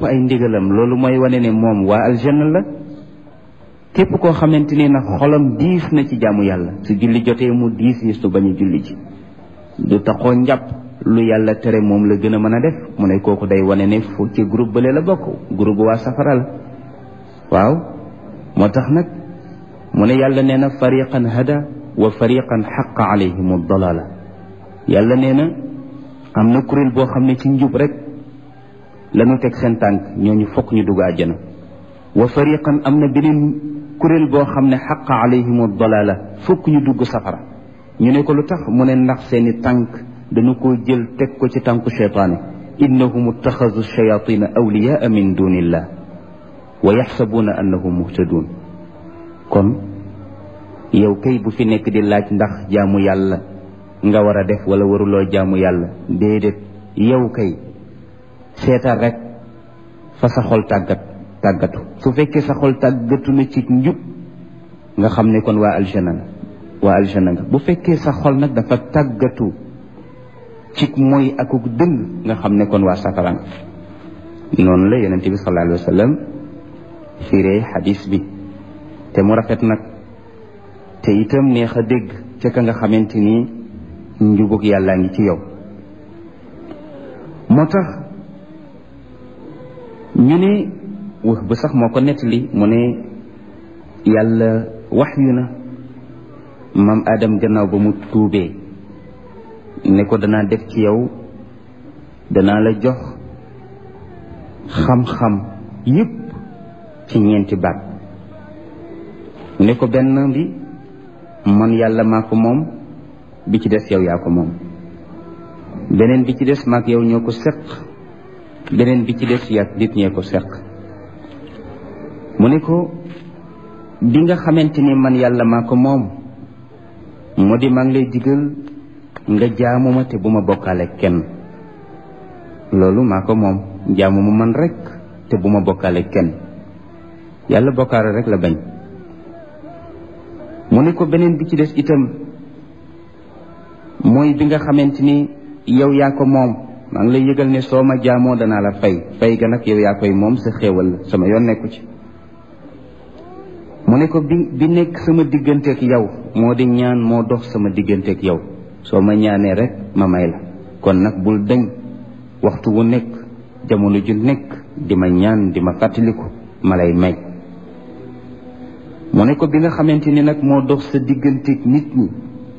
topp ay ndigalam loolu mooy wane ne moom waa aljanna la képp koo xamante ni nag xolam diis na ci jaamu yàlla su julli jotee mu diis yi su bañ a julli ji du taxoo njàpp lu yàlla tere moom la gën a mën a def mu ne kooku day wane ne fu ci groupe bële la bokk groupe waa safara la waaw moo tax nag mu ne yàlla nee na fariqan hada wa fariqan xaqa alayhim dalala yàlla nee na am na kuréel boo xam ne ci njub rek lañu teg seen tànk ñooñu fokk ñu dugg àjjana wa fariqan am na beneen kuréel boo xam ne xaqa alayhim dalala fokk ñu dugg safara ñu ne ko lu tax mu ne ndax seeni tànk dañu ko jël teg ko ci tànku cheytaane innahum ittaxadu shayatina awliyaa min dunillah wa yaxsabuuna annahum muhtadun kon yow kay bu fi nekk di laaj ndax jaamu yàlla nga war a def wala waruloo jaamu yàlla déedéet yow kay seetal rek fa sa xol tàggat tàggatu su fekkee sa xol tàggatu na ci njub nga xam ne kon waa aljana nga waa aljana nga bu fekkee sa xol nag dafa tàggatu ci mooy akuk dëng nga xam ne kon waa safara nga noonu la yonente bi sallallahu alayhi wa sallam firee xadis bi te mu rafet nag te itam neex a dégg ca ka nga xamante ni njubug yàllaa ngi ci yow moo tax ñu ne wax bu sax moo ko nettali mu ne yàlla wax yu na maam Adam gannaaw ba mu tuubee ne ko danaa def ci yow danaa la jox xam-xam yépp ci ñeenti baat ne ko benn bi man yàlla maa ko moom bi ci des yow yaa ko moom beneen bi ci des maak yow ñoo ko seq beneen bi ci des yaag nit ñee ko seq mu ne ko bi nga xamante ni man yàlla maa ko moom moo di maa ngi lay digal nga jaamu ma te bu ma bokkaale kenn loolu maa ko moom jaamu ma man rek te bu ma bokkaale kenn yàlla bokkaale rek la bañ mu ne ko beneen bi ci des itam mooy bi nga xamante ni yow yaa ko moom maa ngi lay yëgal ne soo ma jaamoo danaa la fay fay ga nag yow yaa koy moom sa xéewal la sama yoon nekku ci mu ne ko bi bi nekk sama digganteeg yow moo di ñaan moo dox sama digganteeg yow soo ma ñaanee rek ma may la kon nag bul dañ waxtu wu nekk jamono ju nekk di ma ñaan di ma fàttaliku ma lay may mu ne ko bi nga xamante ni nag moo dox sa digganteeg nit ñi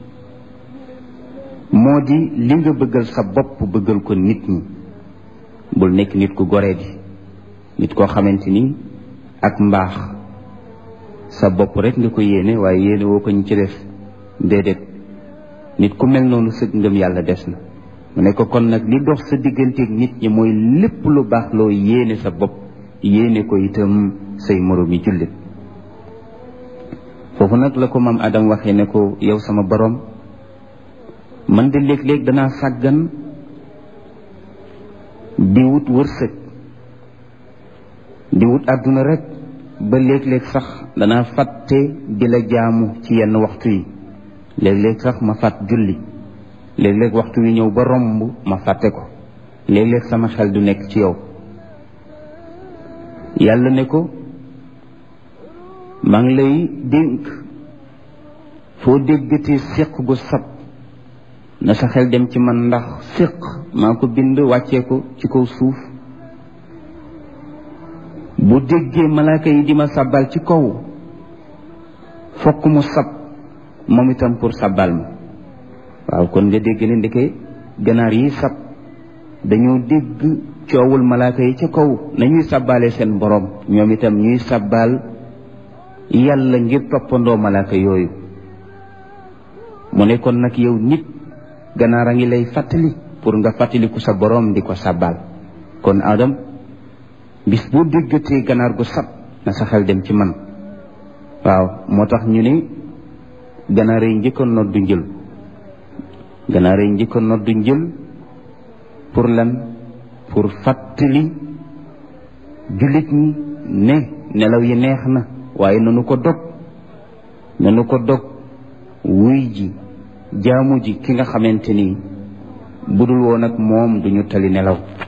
moo di li nga bëggal sa bopp bëggal ko nit ñi bul nekk nit ku goree di nit koo xamante ni ak mbaax sa bopp rek nga ko yéene waaye yéene woo ko ñu ci def déedéet nit ku mel noonu sëg ngëm yàlla des na mu ne ko kon nag li dox sa digganteeg nit ñi mooy lépp lu baax loo yéene sa bopp yéene ko itam say moroom yi jullit foofu nag la ko maam Adam waxee ne ko yow sama borom man de léeg-léeg danaa sàggan di wut wërsëg di wut àdduna rek ba léeg-léeg sax danaa fàtte di la jaamu ci yenn waxtu yi léeg-léeg sax ma fàtt julli léeg-léeg waxtu wi ñëw ba romb ma fàtte ko léeg-léeg sama xel du nekk ci yow yàlla ne ko maa ngi lay dénk foo déggatee séq gu sab na sa xel dem ci man ndax séq maa ko bind wàccee ko ci kaw suuf bu déggee malaaka yi di ma sabbal ci kaw fokk mu sab moom itam pour sabbal ma waaw kon nga dégg ne ndeke ganaar yi sab dañoo dégg coowul malaaka yi ca kaw nañuy sabbaale seen borom ñoom itam ñuy sabbal yàlla ngir toppandoo malaaka yooyu mu ne kon nag yow nit ganaar a ngi lay fàttali pour nga fàttaliku sa borom di ko sabbal kon Adam bis boo déggatee ganaar gu sab na sa xel dem ci man waaw moo tax ñu ne ganaar yi njëkk a noddu njël ganaar yi njëkk a noddu njël pour lan pour fàttali jullit ñi ne nelaw yi neex na waaye nanu ko dog nanu ko dog wuy ji jaamu ji ki nga xamante ni budul woon ak moom duñu tali nelaw